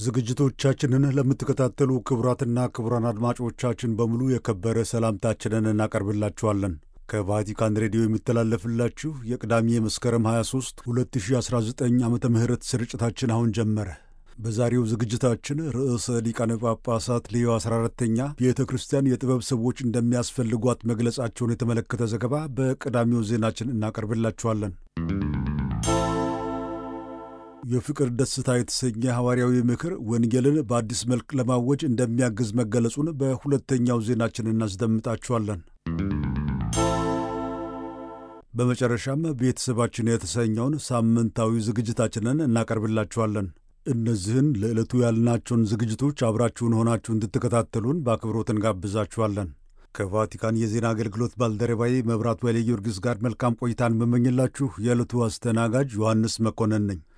ዝግጅቶቻችንን ለምትከታተሉ ክቡራትና ክቡራን አድማጮቻችን በሙሉ የከበረ ሰላምታችንን እናቀርብላችኋለን። ከቫቲካን ሬዲዮ የሚተላለፍላችሁ የቅዳሜ መስከረም 23 2019 ዓ ም ስርጭታችን አሁን ጀመረ። በዛሬው ዝግጅታችን ርዕሰ ሊቃነ ጳጳሳት ሌዮ 14ተኛ ቤተ ክርስቲያን የጥበብ ሰዎች እንደሚያስፈልጓት መግለጻቸውን የተመለከተ ዘገባ በቀዳሚው ዜናችን እናቀርብላችኋለን። የፍቅር ደስታ የተሰኘ ሐዋርያዊ ምክር ወንጌልን በአዲስ መልክ ለማወጅ እንደሚያግዝ መገለጹን በሁለተኛው ዜናችን እናስደምጣችኋለን። በመጨረሻም ቤተሰባችን የተሰኘውን ሳምንታዊ ዝግጅታችንን እናቀርብላችኋለን። እነዚህን ለዕለቱ ያልናቸውን ዝግጅቶች አብራችሁን ሆናችሁ እንድትከታተሉን በአክብሮት እንጋብዛችኋለን። ከቫቲካን የዜና አገልግሎት ባልደረባዬ መብራቱ ኃይለ ጊዮርጊስ ጋር መልካም ቆይታን መመኝላችሁ የዕለቱ አስተናጋጅ ዮሐንስ መኮንን ነኝ።